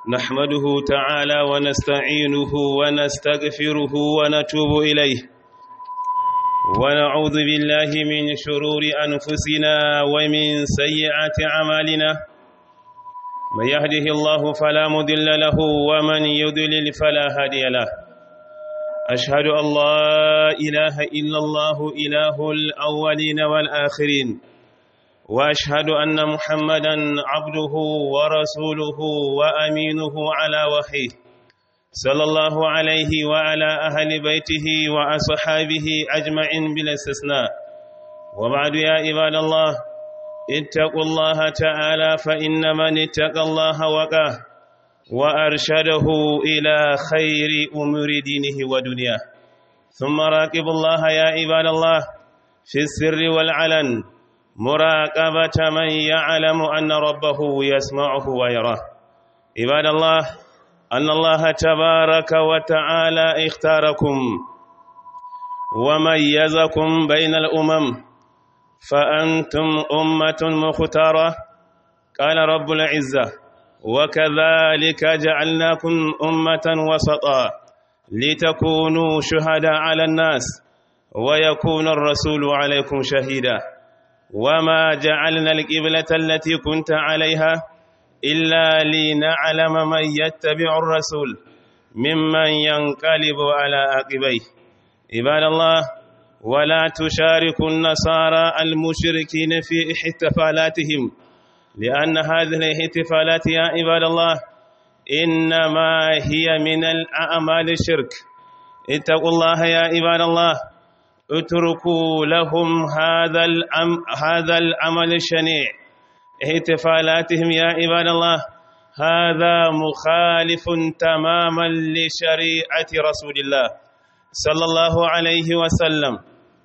نحمده تعالى ونستعينه ونستغفره ونتوب إليه ونعوذ بالله من شرور أنفسنا ومن سيئات أعمالنا من يهده الله فلا مضل له ومن يضلل فلا هادي له أشهد أن لا إله إلا الله إله الأولين والآخرين وأشهد أن محمدا عبده ورسوله وأمينه على وحيه صلى الله عليه وعلى أهل بيته وأصحابه أجمعين بلا استثناء وبعد يا عباد الله اتقوا الله تعالى فإن من اتقى الله وقاه وأرشده إلى خير أمور دينه ودنياه ثم راقبوا الله يا عباد الله في السر والعلن مراقبة من يعلم أن ربه يسمعه ويراه عباد الله أن الله تبارك وتعالى اختاركم وميزكم بين الأمم فأنتم أمة مختارة قال رب العزة وكذلك جعلناكم أمة وسطا لتكونوا شهداء على الناس ويكون الرسول عليكم شهيدا وما جعلنا القبلة التي كنت عليها إلا لنعلم من يتبع الرسول ممن ينقلب على عقبيه عباد الله ولا تشاركوا النصارى المشركين في احتفالاتهم لأن هذه الاحتفالات يا عباد الله إنما هي من الأعمال الشرك اتقوا الله يا عباد الله اتركوا لهم هذا الأم هذا العمل الشنيع احتفالاتهم يا عباد الله هذا مخالف تماما لشريعة رسول الله صلى الله عليه وسلم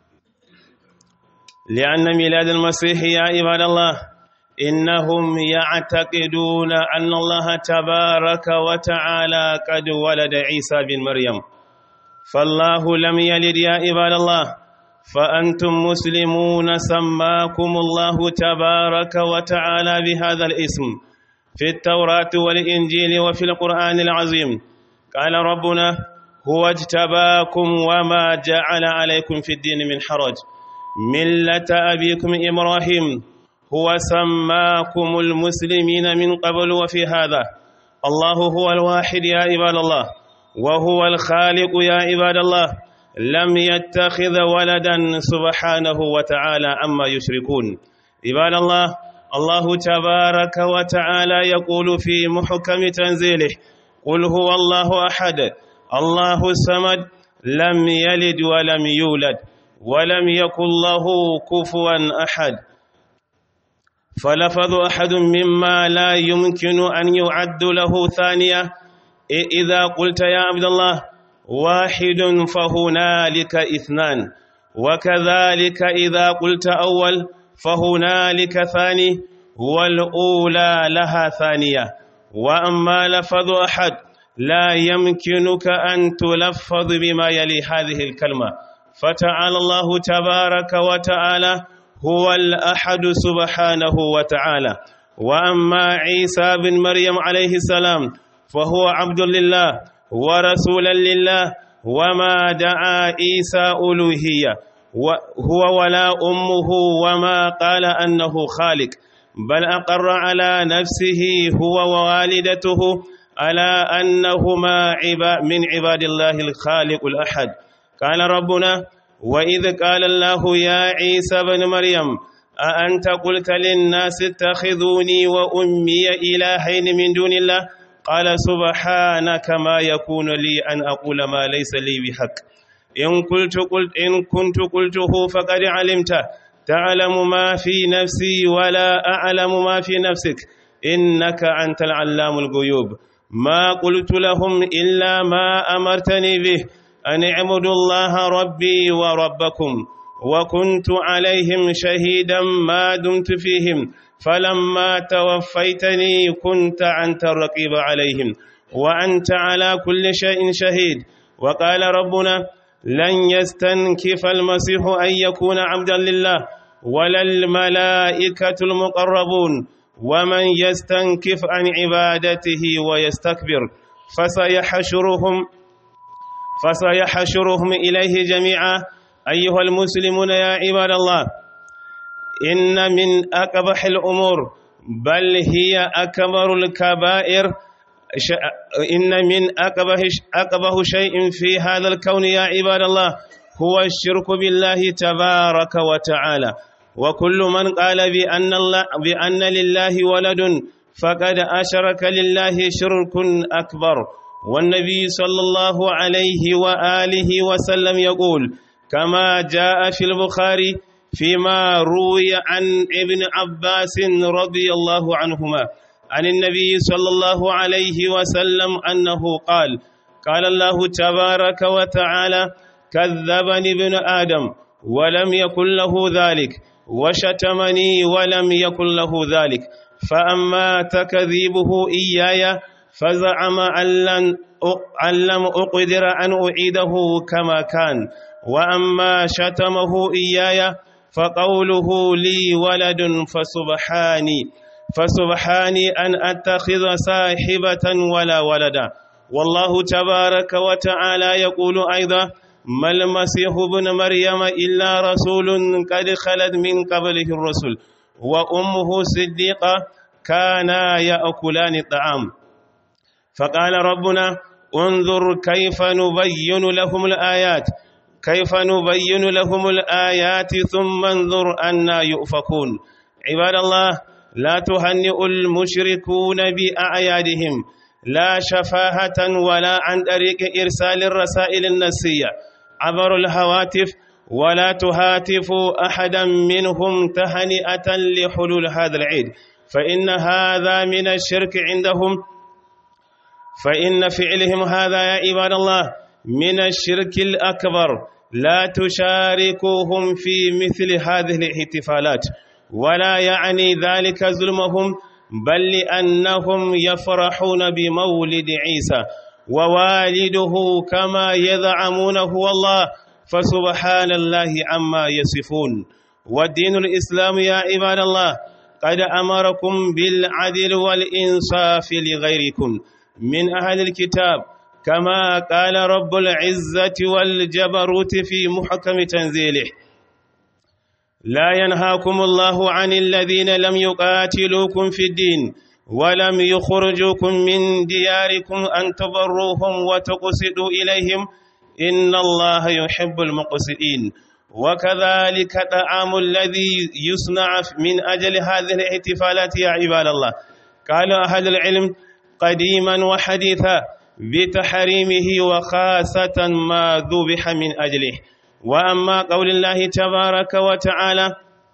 لأن ميلاد المسيح يا عباد الله إنهم يعتقدون أن الله تبارك وتعالى قد ولد عيسى بن مريم فالله لم يلد يا عباد الله فأنتم مسلمون سماكم الله تبارك وتعالى بهذا الاسم في التوراة والإنجيل وفي القرآن العظيم قال ربنا هو اجتباكم وما جعل عليكم في الدين من حرج ملة أبيكم إبراهيم هو سماكم المسلمين من قبل وفي هذا الله هو الواحد يا عباد الله وهو الخالق يا عباد الله لم يتخذ ولدا سبحانه وتعالى عما يشركون عباد الله الله تبارك وتعالى يقول في محكم تنزيله قل هو الله أحد الله الصمد لم يلد ولم يولد ولم يكن له كفوا أحد فلفظ أحد مما لا يمكن أن يعد له ثانية إذا قلت يا عبد الله واحد فهنالك اثنان وكذلك إذا قلت أول فهنالك ثاني والأولى لها ثانية وأما لفظ أحد لا يمكنك أن تلفظ بما يلي هذه الكلمة فتعالى الله تبارك وتعالى هو الأحد سبحانه وتعالى وأما عيسى بن مريم عليه السلام فهو عبد لله ورسولا لله وما دعا عيسى ألوهية هو ولا أمه وما قال أنه خالق بل أقر على نفسه هو ووالدته على أنهما من عباد الله الخالق الأحد قال ربنا وإذ قال الله يا عيسى بن مريم أأنت قلت للناس اتخذوني وأمي إلهين من دون الله قال سبحانك ما يكون لي أن أقول ما ليس لي بحق إن قلت قلت إن كنت قلته فقد علمته تعلم ما في نفسي ولا أعلم ما في نفسك إنك أنت العلام الغيوب ما قلت لهم إلا ما أمرتني به أن اعبدوا الله ربي وربكم وكنت عليهم شهيدا ما دمت فيهم فلما توفيتني كنت أنت الرقيب عليهم وأنت على كل شيء شهيد وقال ربنا لن يستنكف المسيح أن يكون عبدا لله ولا الملائكة المقربون ومن يستنكف عن عبادته ويستكبر فسيحشرهم فسيحشرهم إليه جميعا أيها المسلمون يا عباد الله إن من أقبح الأمور بل هي أكبر الكبائر إن من أقبح, أقبح شيء في هذا الكون يا عباد الله هو الشرك بالله تبارك وتعالى وكل من قال بأن, الله بأن لله ولد فقد أشرك لله شرك أكبر والنبي صلى الله عليه وآله وسلم يقول كما جاء في البخاري فيما روي عن ابن عباس رضي الله عنهما عن النبي صلى الله عليه وسلم أنه قال قال الله تبارك وتعالى كذبني ابن آدم ولم يكن له ذلك وشتمني ولم يكن له ذلك فأما تكذيبه إياي فزعم أن لم أقدر أن أعيده كما كان وأما شتمه إياي فقوله لي ولد فسبحاني فسبحاني أن أتخذ صاحبة ولا ولدا والله تبارك وتعالى يقول أيضا ما المسيح ابن مريم إلا رسول قد خلت من قبله الرسل وأمه صديقة كانا يأكلان الطعام فقال ربنا انظر كيف نبين لهم الآيات كيف نبين لهم الآيات ثم انظر أنا يؤفكون عباد الله لا تهنئ المشركون بأعيادهم لا شفاهة ولا عن طريق إرسال الرسائل النسية عبر الهواتف ولا تهاتفوا أحدا منهم تهنئة لحلول هذا العيد فإن هذا من الشرك عندهم فإن فعلهم هذا يا عباد الله من الشرك الأكبر لا تشاركوهم في مثل هذه الاحتفالات ولا يعني ذلك ظلمهم بل لأنهم يفرحون بمولد عيسى ووالده كما يزعمون هو الله فسبحان الله عما يصفون والدين الإسلام يا عباد الله قد أمركم بالعدل والإنصاف لغيركم من أهل الكتاب كما قال رب العزة والجبروت في محكم تنزيله لا ينهاكم الله عن الذين لم يقاتلوكم في الدين ولم يخرجوكم من دياركم أن تبروهم وتقسطوا إليهم إن الله يحب المقسطين وكذلك طعام الذي يصنع من أجل هذه الاحتفالات يا عباد الله قال أهل العلم قديما وحديثا بتحريمه وخاصة ما ذبح من أجله وأما قول الله تبارك وتعالى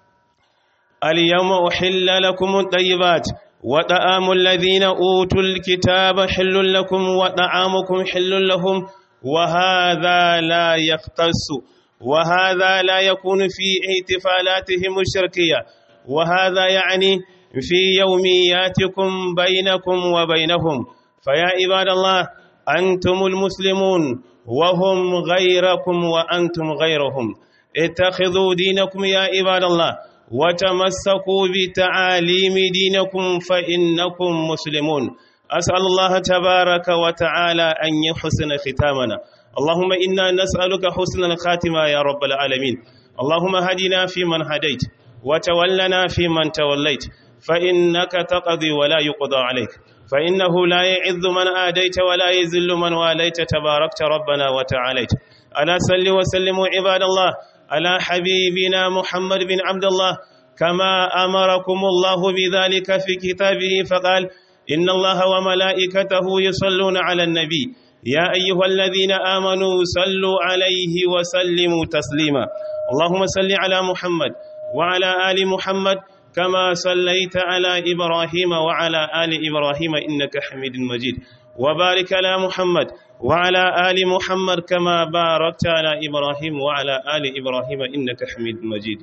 اليوم أحل لكم الطيبات وطعام الذين أوتوا الكتاب حل لكم وطعامكم حل لهم وهذا لا يختص وهذا لا يكون في احتفالاتهم الشركية وهذا يعني في يومياتكم بينكم وبينهم فيا عباد الله أنتم المسلمون وهم غيركم وأنتم غيرهم اتخذوا دينكم يا عباد الله وتمسكوا بتعاليم دينكم فإنكم مسلمون أسأل الله تبارك وتعالى أن يحسن ختامنا اللهم إنا نسألك حسن الخاتمة يا رب العالمين اللهم هدنا فيمن هديت وتولنا فيمن توليت فإنك تقضي ولا يقضى عليك فإنه لا يعز من آديت ولا يذل من واليت تباركت ربنا وتعاليت ألا صل وسلم عباد الله على حبيبنا محمد بن عبد الله كما أمركم الله بذلك في كتابه فقال إن الله وملائكته يصلون على النبي يا أيها الذين آمنوا صلوا عليه وسلموا تسليما اللهم صل على محمد وعلى آل محمد كما صليت على إبراهيم وعلى آل إبراهيم إنك حميد مجيد وبارك على محمد وعلى آل محمد كما باركت على إبراهيم وعلى آل إبراهيم إنك حميد مجيد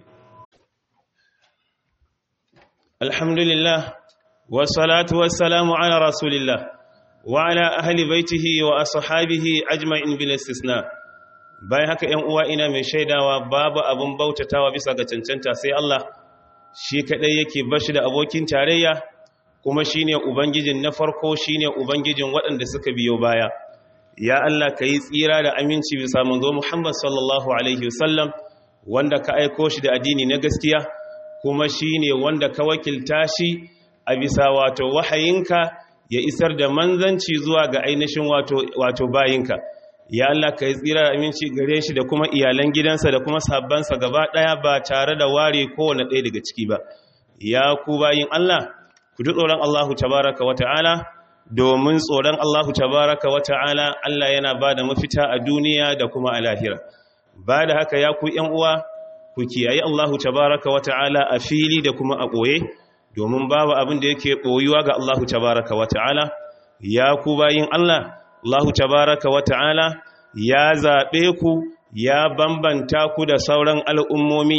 الحمد لله والصلاة والسلام على رسول الله وعلى أهل بيته وأصحابه أجمعين بلا استثناء bayan haka ‘yan uwa ina mai shaidawa babu abin bautatawa bisa ga cancanta sai Allah shi kadai yake bashi da abokin tarayya kuma shine ubangijin na farko shine ubangijin waɗanda suka biyo baya ya Allah ka yi tsira da aminci bisa manzo Muhammad sallallahu alaihi wasallam wanda ka aiko shi da addini na gaskiya kuma shine wanda ka wakilta shi a bisa wato wahayinka ya isar da manzanci zuwa ga ainihin wato wato bayinka ya Allah ka yi tsira da aminci gare shi da kuma iyalan gidansa da kuma sabbansa gaba ɗaya ba tare da ware kowane ɗaya daga ciki ba ya ku bayin Allah ku ji tsoron Allahu tabaraka wa ta'ala domin tsoron Allahu tabaraka wa ta'ala Allah yana ba da mafita a duniya da kuma a lahira ba da haka ya ku ‘yan uwa ku kiyaye Allahu tabaraka wa ta'ala a fili da kuma a ɓoye domin babu abin da yake ɓoyuwa ga Allahu tabaraka wa ta'ala ya ku bayin Allah Allahu tabaraka wa ta'ala ya zaɓe ku ya bambanta ku da sauran al'ummomi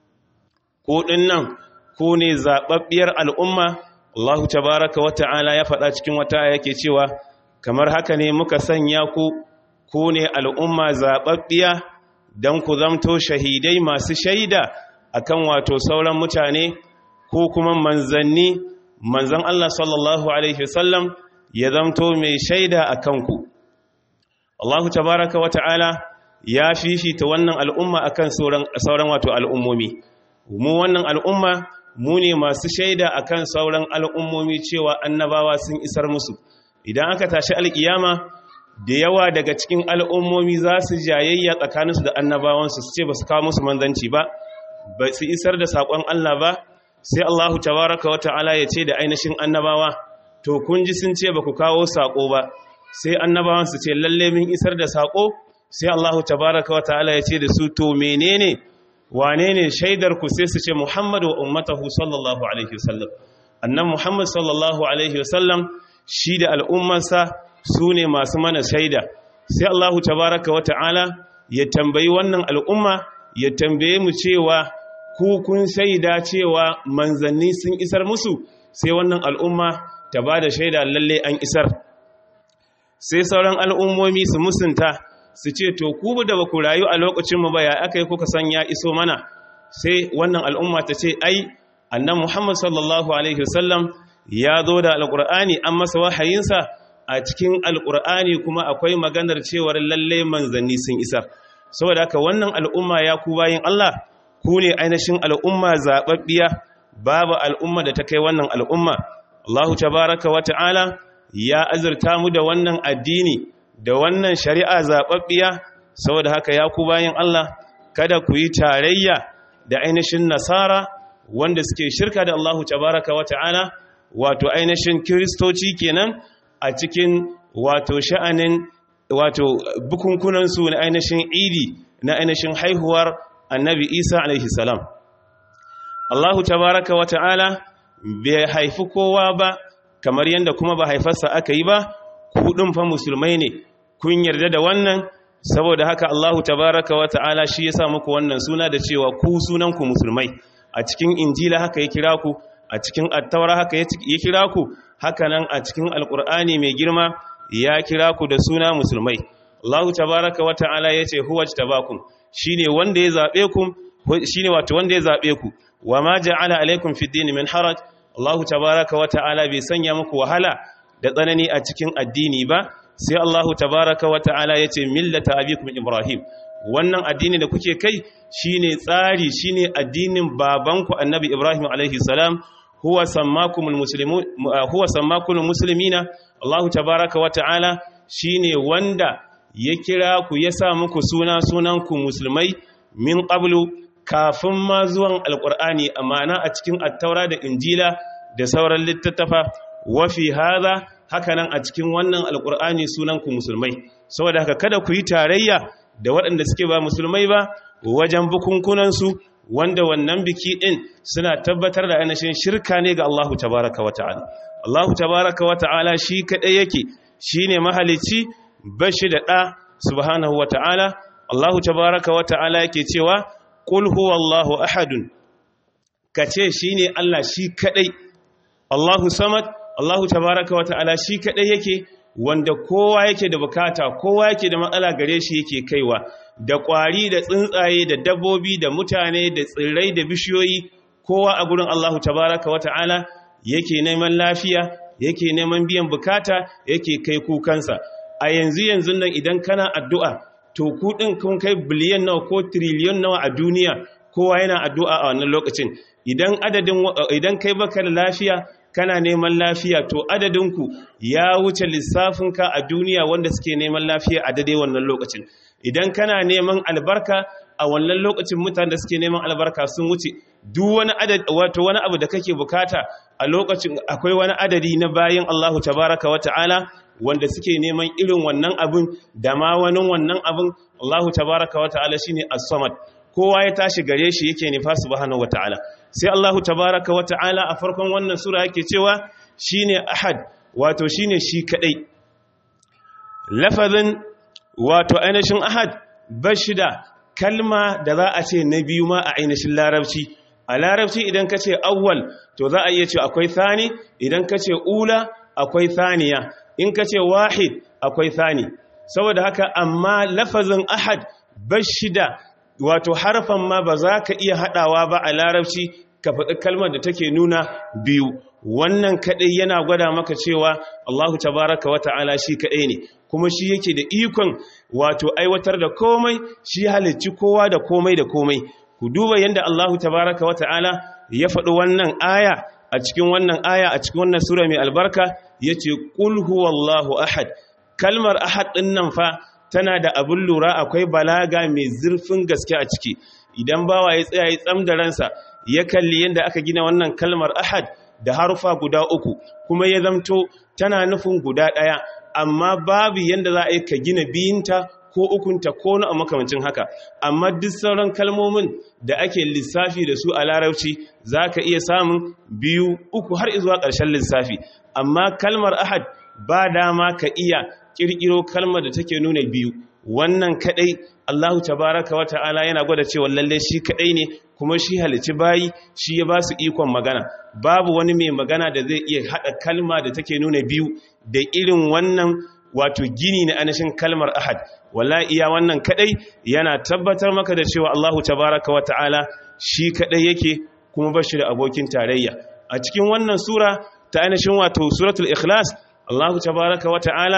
ko ɗin nan ku ne zaɓaɓɓiyar al'umma Allahu tabaraka wa ta'ala ya faɗa cikin wata yake cewa kamar haka ne muka sanya ku ku ne al'umma zaɓaɓɓiya don ku zamto shahidai masu shaida akan wato sauran mutane ko kuma manzanni manzan Allah sallallahu Alaihi wasallam ya zamto mai shaida a kanku Allahu tabaraka wa ta'ala ya fifita wannan al'umma akan sauran wato al'ummomi mu wannan al'umma mu ne masu shaida akan sauran al'ummomi cewa annabawa sun isar musu idan aka tashi alƙiyama da yawa daga cikin al'ummomi za su jayayya tsakaninsu da annabawansu su ce ba su kawo musu manzanci ba ba su isar da saƙon Allah ba sai Allahu tabaraka wa ta'ala ya ce da ainihin annabawa to kun ji sun ce ba ku kawo saƙo ba sai annabawan su ce lalle min isar da saƙo sai Allahu tabaraka wa ta'ala ya ce da su to menene wane ne shaidar ku sai su ce Muhammadu wa ummatahu sallallahu alaihi wasallam annan Muhammad sallallahu alaihi wasallam shi da al'ummarsa su ne masu mana shaida sai Allahu tabaraka wa ta'ala ya tambayi wannan al'umma ya tambaye mu cewa ku kun shaida cewa manzanni sun isar musu sai wannan al'umma ta ba da shaida lalle an isar sai sauran al'ummomi su musunta su ce to ku da ba ku rayu a lokacinmu ba ya aka yi kuka san ya iso mana sai wannan al'umma ta ce ai annan muhammad sallallahu alaihi wasallam ya zo da alƙur'ani an masa wahayinsa a cikin alƙur'ani kuma akwai maganar cewar lalle manzanni sun isar saboda haka wannan al'umma ya ku bayin Allah ku ne ainihin al'umma zaɓaɓɓiya babu al'umma da ta kai wannan al'umma Allahu tabaraka wa ta'ala ya azurta mu da wannan addini da wannan shari'a zaɓaɓɓiya saboda haka ya ku bayin Allah kada ku yi tarayya da ainihin nasara wanda suke shirka da Allahu tabaraka wa ta'ala wato ainihin kiristoci kenan a cikin wato sha'anin wato bukunkunansu na ainihin idi na ainihin haihuwar annabi isa alaihi salam allahu tabaraka wa ta'ala bai haifi kowa ba kamar yadda kuma ba haifarsa aka yi ba kudin fa musulmai ne kun yarda da wannan saboda haka allahu tabaraka wa ta'ala shi ya sa muku wannan suna da cewa ku sunanku musulmai a cikin injila haka ya kira ku a cikin attaura haka ya kira ku haka nan a cikin alkur'ani mai girma ya kira ku da suna musulmai allahu tabaraka wa ta'ala ya ce huwa tabakum shine wanda ya zabe ku shine wato wanda ya zabe ku wama ja'ala alaikum fid din min haraj Allah tabaaraka wa ta'ala bai sanya muku wahala da tsanani a cikin addini ba sai Allah tabaaraka wa ta'ala yace millata abikum ibrahim wannan addini da kuke kai shine tsari shine addinin babanku annabi ibrahim alaihi salam huwa sammakumul muslimun huwa sammakumul muslimina Allah tabaaraka wa ta'ala shine wanda ya kira ku ya sa muku suna sunanku musulmai min qablu kafin ma zuwan alqur'ani amana a cikin attaura da injila da sauran littattafa wa fi hadha hakanan a cikin wannan alqur'ani sunanku musulmai saboda haka kada ku yi tarayya da waɗanda suke ba musulmai ba wajen bukunkunan su wanda wannan biki din suna tabbatar da ainihin shirka ne ga Allahu tabaaraka wa ta'ala Allahu tabaaraka wa ta'ala shi kadai yake shine mahalici bashi da ɗa subhanahu wa ta'ala Allahu tabaraka wa ta'ala yake cewa ƙul huwallahu ahadun ka ce shi ne Allah shi kaɗai Allahu samad Allahu tabaraka wa ta'ala shi kaɗai yake wanda kowa yake da bukata kowa yake da matsala gare shi yake kaiwa da ƙwari da tsuntsaye da dabbobi da mutane da tsirrai da bishiyoyi kowa a gurin Allahu tabaraka wa ta'ala yake neman lafiya yake neman biyan bukata yake kai kukansa a yanzu yanzu nan idan kana addu'a to kudin kun kai biliyan nawa ko triliyon nawa a duniya kowa yana addu'a a wannan lokacin idan adadin idan kai baka da lafiya kana neman lafiya to adadinku ya wuce lissafinka a duniya wanda suke neman lafiya a daidai wannan lokacin idan kana neman albarka a wannan lokacin mutane da suke neman albarka sun wuce duk wani adadi wato wani abu da kake bukata a lokacin akwai wani adadi na bayin Allahu tabaraka wa ta'ala wanda suke neman irin wannan abin da ma wani wannan abin Allahu tabaraka wa ta'ala shine as-samad kowa ya tashi gare shi yake nufa subhanahu wa ta'ala sai Allahu tabaraka wa ta'ala a farkon wannan sura yake cewa shine ahad wato shine shi kadai lafazin wato ainihin ahad bashida kalma da za a ce na biyu ma a ainihin larabci a larabci idan ka ce awwal to za a iya ce akwai thani idan ka ce ula akwai thaniya in ka ce wahid akwai thani saboda haka amma lafazin ahad bashida wato harfan ma ba za ka iya haɗawa ba a larabci ka faɗi kalmar da take nuna biyu wannan kaɗai yana gwada maka cewa Allahu tabaraka wa ta'ala shi kaɗai ne kuma shi yake da ikon wato aiwatar da komai shi halicci kowa da komai da komai ku duba yadda Allahu tabaraka wa ta'ala ya faɗi wannan aya a cikin wannan aya a cikin wannan sura mai albarka yace qul huwallahu ahad kalmar ahad ɗin nan fa tana da abin lura akwai balaga mai zurfin gaske a ciki idan bawa ya tsaya ya tsam da ransa ya kalli yadda aka gina wannan kalmar ahad da harufa guda uku kuma ya zamto tana nufin guda ɗaya amma babu yadda za a yi ka gina biyinta ko ukunta ko na a makamancin haka amma duk sauran kalmomin da ake lissafi da su a larabci za ka iya samun biyu uku har izuwa ƙarshen lissafi amma kalmar ahad ba dama ka iya kirkiro kalmar da take nuna biyu wannan kadai Allahu tabaraka wata'ala yana gwada cewa lalle shi kadai ne kuma shi halici bayi shi ya ba su ikon magana babu wani mai magana da zai iya hada kalma da take nuna biyu da irin wannan wato gini na anashin kalmar ahad wallahi iya wannan kadai yana tabbatar maka da cewa Allahu tabaraka wata'ala shi kadai yake kuma ba shi da abokin tarayya a cikin wannan sura ta anashin wato suratul ikhlas Allahu tabaraka wata'ala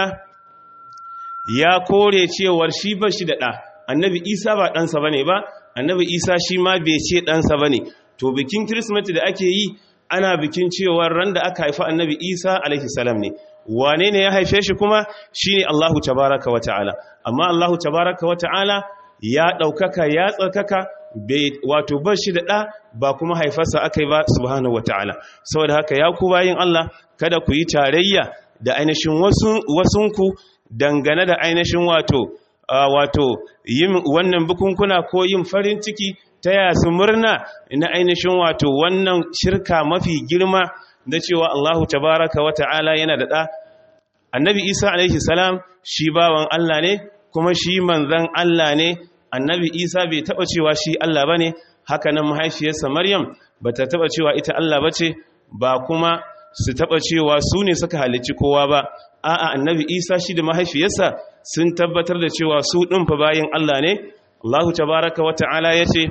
ya kore cewar shi ba shi da ɗa annabi isa ba ɗansa ba ne ba annabi isa shi ma bai ce ɗansa ba ne to bikin kirismeti da ake yi ana bikin cewar ran da aka haifa annabi isa alaihi salam ne wane ne ya haife shi kuma shi ne allahu tabaraka wa ta'ala amma allahu tabaraka wa ta'ala ya ɗaukaka ya tsarkaka wato ba shi da ɗa ba kuma haifarsa aka yi ba subhanahu wa ta'ala saboda haka ya ku bayin allah kada ku yi tarayya da ainihin wasunku dangane da ainihin wato wato yin wannan bukunkuna ko yin farin ciki ta yasu murna na ainihin wato wannan shirka mafi girma da cewa Allahu tabaraka wa ta'ala yana da ɗa annabi isa alaihi salam shi bawan Allah ne kuma shi manzan Allah ne annabi isa bai taɓa cewa shi Allah ba ne haka nan mahaifiyarsa maryam ba ta taɓa cewa ita Allah ba ce ba kuma su taɓa cewa su ne suka halicci kowa ba a'a annabi isa shi da mahaifiyarsa sun tabbatar da cewa su ɗin fa bayan Allah ne Allahu tabaraka wa ta'ala ya ce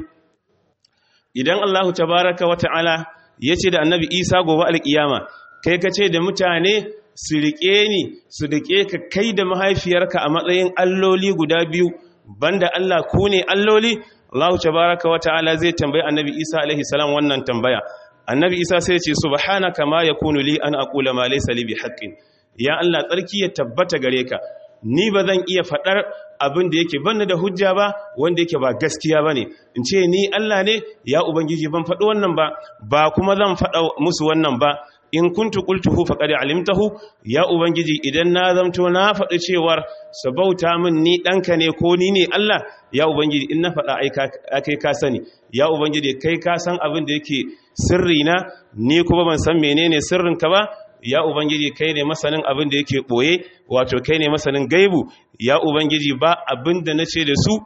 idan Allahu tabaraka wa ta'ala ya ce da annabi isa gobe alƙiyama kai ka ce da mutane su riƙe ni su riƙe ka kai da mahaifiyarka a matsayin alloli guda biyu banda Allah ku ne alloli Allahu tabaraka wa ta'ala zai tambayi annabi isa alaihi salam wannan tambaya annabi isa sai ce subhanaka ma yakunu li an aqula ma laysa li bihaqqin ya Allah tsarki ya tabbata gare ka ni ba zan iya fadar abin da yake banni da hujja ba wanda yake ba gaskiya bane in ce ni Allah ne ya ubangiji ban faɗi wannan ba ba kuma zan faɗa musu wannan ba in kuntu qultuhu faqad alimtahu ya ubangiji idan na zamto na faɗi cewar sabauta min ni ɗanka ne ko ni ne Allah ya ubangiji in na faɗa ai kai ka sani ya ubangiji kai ka san abin da yake sirri na ni kuma ban san menene sirrinka ba ya ubangiji kai ne masanin abin da yake boye wato kai ne masanin gaibu ya ubangiji ba abin da nace da su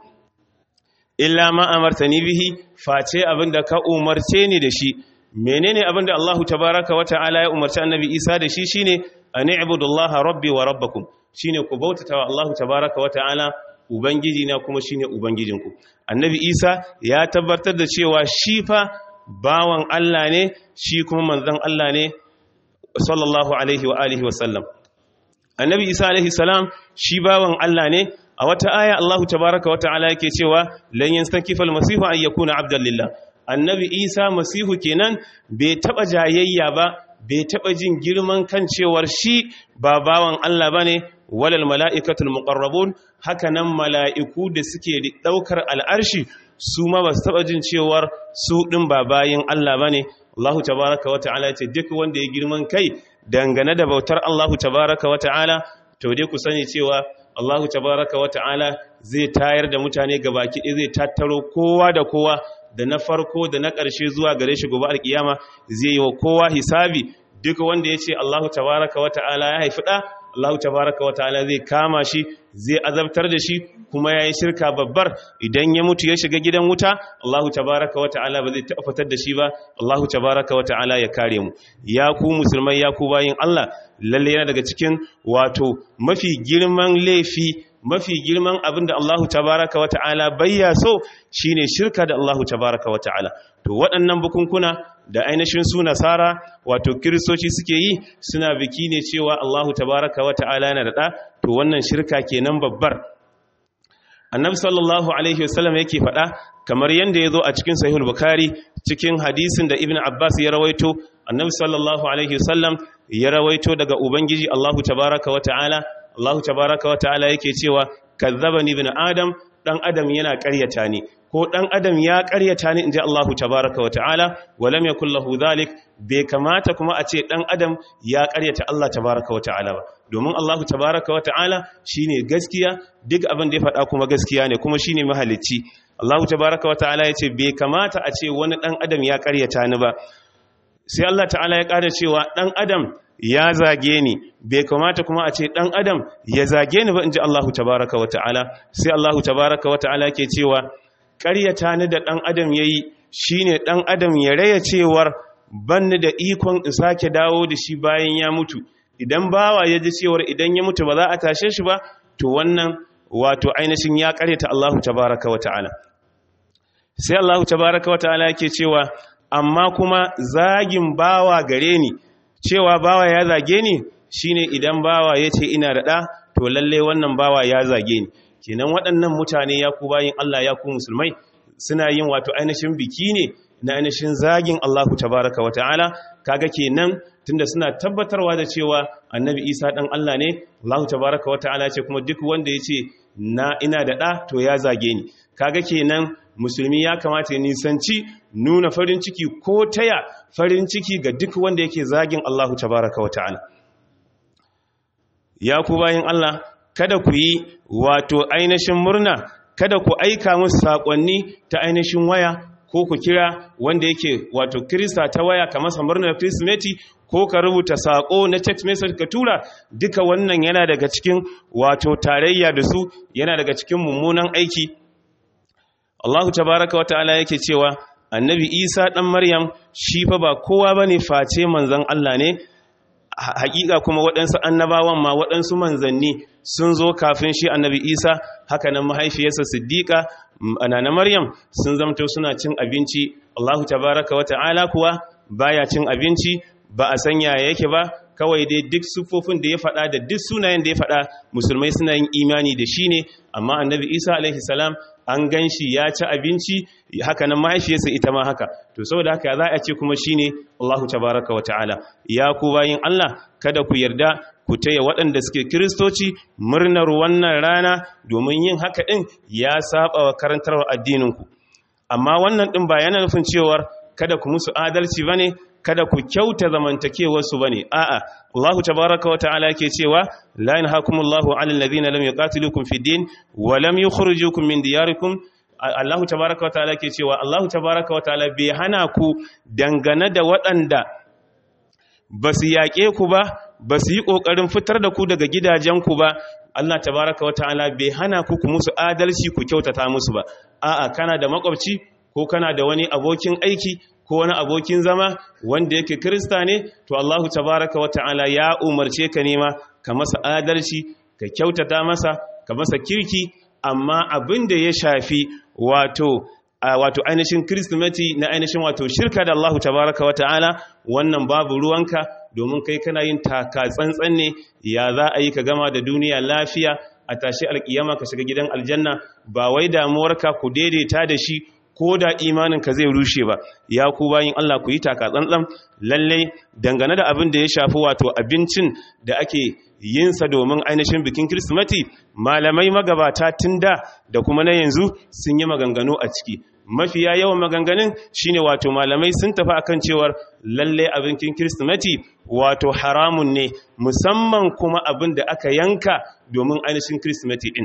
illa ma amartani bihi face abin da ka umarce ni da shi menene abin da Allahu tabaraka wa ta'ala ya umarci annabi Isa da shi shine an ibudullaha rabbi wa rabbakum shine ku bautata wa Allahu tabaraka wa ta'ala ubangiji na kuma shine ubangijinku annabi Isa ya tabbatar da cewa shi fa bawan Allah ne shi kuma manzon Allah ne sallallahu alaihi wa alihi wa sallam annabi isa alaihi salam shi bawan Allah ne a wata aya Allahu tabaraka wa ta'ala yake cewa lan yastankifa almasihu an yakuna abdan lillah annabi isa masihu kenan bai taba jayayya ba bai taba jin girman kan cewar shi ba bawan Allah bane walal mala'ikatul muqarrabun haka nan mala'iku da suke daukar al'arshi su ma ba su taba jin cewar su din ba bayin Allah bane Allahu tabaraka wa ta'ala ya ce duk wanda ya girman kai dangane da bautar Allahu tabaraka wa ta'ala to dai ku sani cewa Allahu tabaraka wa ta'ala zai tayar da mutane gabaki ɗaya zai tattaro kowa da kowa da na farko da na ƙarshe zuwa gare shi gobe alkiyama zai yi wa kowa hisabi duk wanda ya ce Allahu tabaraka wa ta'ala ya haifi ɗa Allahu tabaraka wa ta'ala zai kama shi zai azabtar da shi kuma ya yi shirka babbar idan ya mutu ya shiga gidan wuta Allahu tabaraka wa ta'ala ba zai taɓa fitar da shi ba Allahu tabaraka wa ta'ala ya kare mu ya ku musulmai ya ku bayin Allah lalle yana daga cikin wato mafi girman laifi mafi girman abin da Allahu tabaraka wa ta'ala bayya so shine shirka da Allahu tabaraka wa ta'ala to waɗannan bukunkuna da ainihin su nasara wato kiristoci suke yi suna biki ne cewa Allahu tabaraka wa ta'ala yana da ɗa to wannan shirka kenan babbar annabi sallallahu alaihi wasallam yake faɗa kamar yadda ya zo a cikin sahihul bukhari cikin hadisin da ibn abbas ya rawaito annabi sallallahu alaihi wasallam ya rawaito daga ubangiji Allahu tabaraka wa ta'ala Allahu tabaraka wa ta'ala yake cewa kazzabani ibn adam dan adam yana ƙaryata ni ko dan adam ya ƙaryata ni inji Allahu tabaraka wa ta'ala walam yakul lahu dhalik bai kamata kuma a ce dan adam ya ƙaryata Allah tabaraka wa ta'ala ba domin Allahu tabaraka wa ta'ala shine gaskiya duk abin da ya faɗa kuma gaskiya ne kuma shine mahalicci Allahu tabaraka wa ta'ala yace bai kamata a ce wani dan adam ya ƙaryata ni ba sai Allah ta'ala ya ƙara cewa dan adam ya zage ni bai kamata kuma a ce dan adam ya zage ni ba inji Allahu tabaraka wa ta'ala sai Allahu tabaraka wa ta'ala ke cewa ƙaryata ni da dan adam yayi shine dan adam ya raya cewar banni da ikon in sake dawo da shi bayan ya mutu idan bawa ya ji cewar idan ya mutu ba za a tashe shi ba to wannan wato ainihin ya ƙaryata Allahu tabaraka wa ta'ala sai Allahu tabaraka wa ta'ala yake cewa amma kuma zagin bawa gare ni cewa bawa ya zage ni shine idan bawa ya ce ina da ɗa to lalle wannan bawa ya zage ni kenan waɗannan mutane ya ku bayin Allah ya ku musulmai suna yin wato ainihin biki ne na ainihin zagin Allahu tabaraka wa ta'ala kaga kenan tunda suna tabbatarwa da cewa annabi Isa dan Allah ne Allahu tabaraka wa ta'ala ce kuma duk wanda ya ce na ina da ɗa to ya zage ni kaga kenan musulmi ya kamata ya nisanci nuna farin ciki ko taya farin ciki ga duk wanda yake zagin Allahu tabaraka wata'ala ya ku bayin Allah kada ku yi wato ainihin murna kada ku aika musu sakonni ta ainihin waya ko ku kira wanda yake wato kirista ta waya ka masa murnar kirsimeti ko ka rubuta sako na text message ka tura duka wannan yana daga cikin wato tarayya da su yana daga cikin mummunan aiki Allah tabaraka wa ta'ala yake cewa annabi Isa dan Maryam shi fa ba kowa bane face manzon Allah ne hakika kuma waɗansu annabawan ma waɗansu manzanni sun zo kafin shi annabi Isa haka nan mahaifiyarsa Siddiqa anana Maryam sun zamto suna cin abinci Allah tabaraka wa ta'ala kuwa baya cin abinci ba a sanya yake ba kawai dai duk sufofin da ya faɗa da duk sunayen da ya faɗa musulmai suna yin imani da shi ne amma annabi Isa alaihi salam an gan shi ya ci abinci haka nan mahaifiyarsa ita ma haka to saboda haka za a ce kuma shine Allahu tabaraka wa ta'ala ya ku bayin Allah kada ku yarda ku taya waɗanda suke kiristoci murnar wannan rana domin yin haka ɗin ya saba wa karantarwar addininku amma wannan ɗin ba yana nufin cewar kada ku musu adalci bane kada ku kyauta zamantakewarsu bane a'a Allahu tabaraka wa ta'ala yake cewa la yanhakumullahu 'alal ladhina lam yuqatilukum fid din wa lam yukhrijukum min diyarikum Allahu tabaraka wa ta'ala yake cewa Allahu tabaraka wa ta'ala bai hana ku dangane da waɗanda basu yaƙe ku ba basu yi ƙoƙarin fitar da ku daga gidajenku ba Allah tabaraka wa ta'ala bai hana ku ku musu adalci ku kyautata musu ba a'a kana da makwabci ko kana da wani abokin aiki ko wani abokin zama wanda yake kirista ne to Allahu tabaraka wa ta'ala ya umarce ka nema ka masa adalci ka kyautata masa ka masa kirki amma abin da ya shafi wato wato ainihin Kirsimeti na ainihin wato shirka da Allah tabaraka wa ta'ala wannan babu ruwanka domin kai kana yin taka tsantsan ne ya za a yi ka gama da duniya lafiya a tashi alkiyama ka shiga gidan aljanna ba wai damuwarka ku daidaita da shi ko da imaninka zai rushe ba ya ku bayin Allah ku yi taka tsantsan lalle dangane da abin da ya shafi wato abincin da ake yinsa domin ainihin bikin Kirsimeti malamai magabata tun da da kuma na yanzu sun yi maganganu a ciki mafiya yawan maganganun shine wato malamai sun tafi akan cewar lalle abincin Kirsimeti wato haramun ne musamman kuma abin da aka yanka domin ainihin Kirsimeti din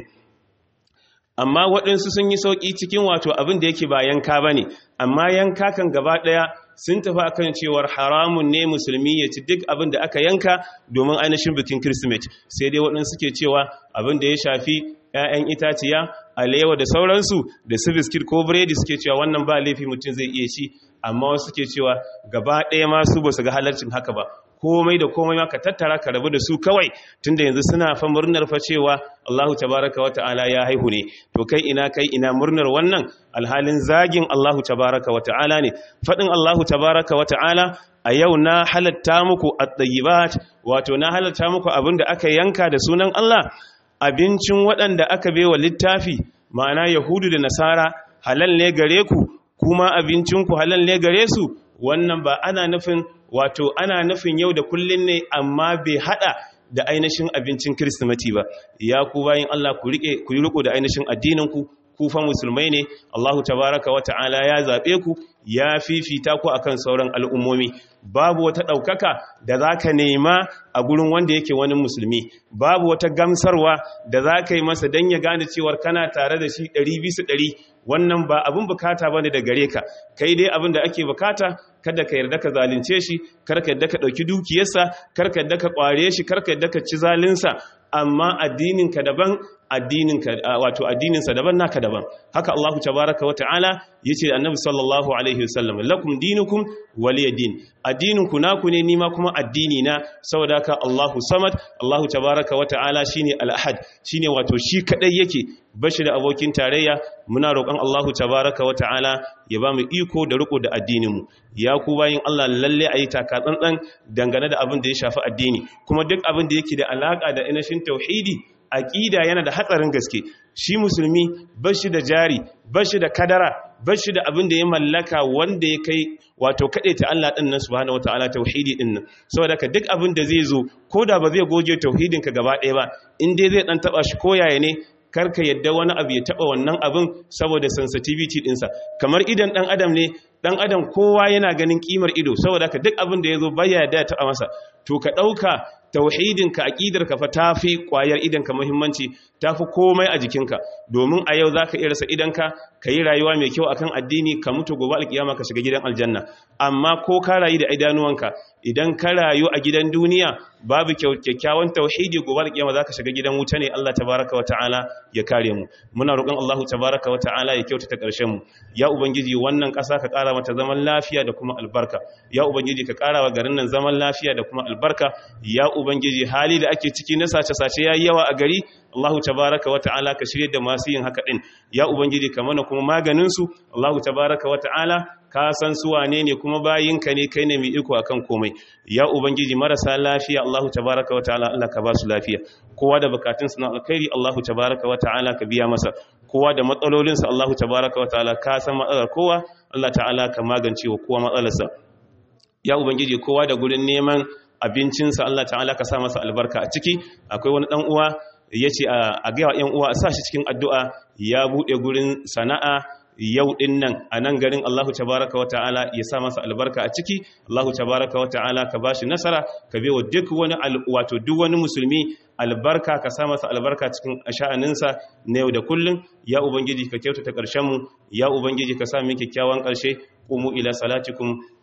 amma waɗansu sun yi sauƙi cikin wato abin da yake ba yanka ba ne amma yanka kan gaba ɗaya sun tafi akan cewar haramun ne musulmi ya ci duk abin da aka yanka domin ainihin bikin kirsimeti sai dai waɗansu suke cewa abin da ya shafi 'ya'yan itaciya alewa da sauransu da su biskit ko biredi suke cewa wannan ba laifi mutum zai iya ci amma wasu suke cewa gaba ɗaya masu ba su ga halarcin haka ba komai da komai maka tattara ka rabu da su kawai tunda yanzu suna fa murnar fa cewa Allahu tabaraka wa ta'ala ya haihu ne to kai ina kai ina murnar wannan alhalin zagin Allahu tabaraka wa ta'ala ne fadin Allahu tabaraka wa ta'ala a yau na halatta muku at-tayyibat wato na halatta muku abinda aka yanka da sunan Allah abincin waɗanda aka baiwa littafi ma'ana yahudu da nasara halal ne gare ku kuma abincinku halal ne gare su wannan ba ana nufin wato ana nufin yau da kullun ne amma bai hada da ainihin abincin kirsimati ba ya ku bayin Allah ku rike ku yi riko da ainihin addinin ku ku fa musulmai ne Allahu tabaraka wa ta'ala ya zabe ku ya fifita ku akan sauran al'ummomi babu wata daukaka da zaka nema a gurin wanda yake wani musulmi babu wata gamsarwa da zaka yi masa dan ya gane cewa kana tare da shi 100 100 wannan ba abin bukata bane da gare ka kai dai abin da ake bukata kada ka yarda ka zalunce shi kar ka yarda ka dauki dukiyarsa kar ka yarda ka kware shi kar ka yarda ka ci zalinsa amma addinin ka daban addinin ka wato addinin sa daban naka daban haka Allahu tabaaraka wa ta'ala yace annabi sallallahu alaihi wasallam lakum dinukum waliya din addinin ku naku ne nima kuma addini na saboda haka Allahu samad Allahu tabaaraka wa ta'ala shine al-ahad shine wato shi kadai yake bashi da abokin tarayya muna roƙon Allahu tabaraka wa ta'ala ya ba mu iko da riko da addininmu ya ku bayin Allah lalle ayi taka tsantsan dangane da abin da ya shafi addini kuma duk abin da yake da alaka da inashin tauhidi aqida yana da hatsarin gaske shi musulmi bashi da jari bashi da kadara bashi da abin da ya mallaka wanda ya kai wato ta Allah din nan subhanahu wataala tauhidi din nan saboda ka duk abin da zai zo ko da ba zai goge tauhidin ka gaba ɗaya ba in dai zai dan taba shi koyaye ne karka yadda wani abu ya taba wannan abin saboda sensitivity dinsa kamar idan dan adam ne dan adam kowa yana ganin kimar ido saboda ka duk abin da yazo baya yadda ya taba masa to ka dauka tauhidinka aqidarka fa tafi kwayar idanka muhimmanci tafi komai a jikinka domin a yau zaka iya rasa idanka yi rayuwa mai kyau akan addini ka mutu gobe alkiyama ka shiga gidan aljanna amma ko ka rayu da idanuwanka idan ka rayu a gidan duniya babu kyakkyawan tauhidi gobe alkiyama zaka shiga gidan wuta ne Allah tabaaraka wataala ya kare mu muna roƙon Allah tabaaraka wataala ya kyautata ƙarshen mu ya ubangiji wannan ƙasa ka ƙara mata zaman lafiya da kuma albarka ya ubangiji ka ƙara wa garin nan zaman lafiya da kuma albarka ya ubangiji hali da ake ciki na sace-sace yayi yawa a gari Allahu tabaraka wa ta'ala ka shirye da masu yin haka din ya ubangiji ka mana kuma maganin su Allahu tabaraka wa ta'ala ka san su wane ne kuma bayinka ne kai ne mai iko akan komai ya ubangiji marasa lafiya Allahu tabaraka wa ta'ala Allah ka ba su lafiya kowa da bukatun su na alkhairi Allahu tabaraka wa ta'ala ka biya masa kowa da matsalolin sa Allahu tabaraka wa ta'ala ka san matsalar kowa Allah ta'ala ka magance wa kowa matsalarsa ya ubangiji kowa da gurin neman abincinsa Allah ta'ala ka sa masa albarka a ciki akwai wani dan uwa ya ce a gaya wa ‘yan uwa a sa shi cikin addu'a ya buɗe gurin sana'a yau ɗin nan a nan garin Allahu tabaraka wa ta'ala ya sa masa albarka a ciki Allahu tabaraka wa ta'ala ka ba shi nasara ka bewa duk wani wato duk wani musulmi albarka ka sa masa albarka cikin sha'aninsa na yau da kullum ya ubangiji ka kyautata ƙarshenmu ya ubangiji ka sa min kyakkyawan ƙarshe qumu ila salatikum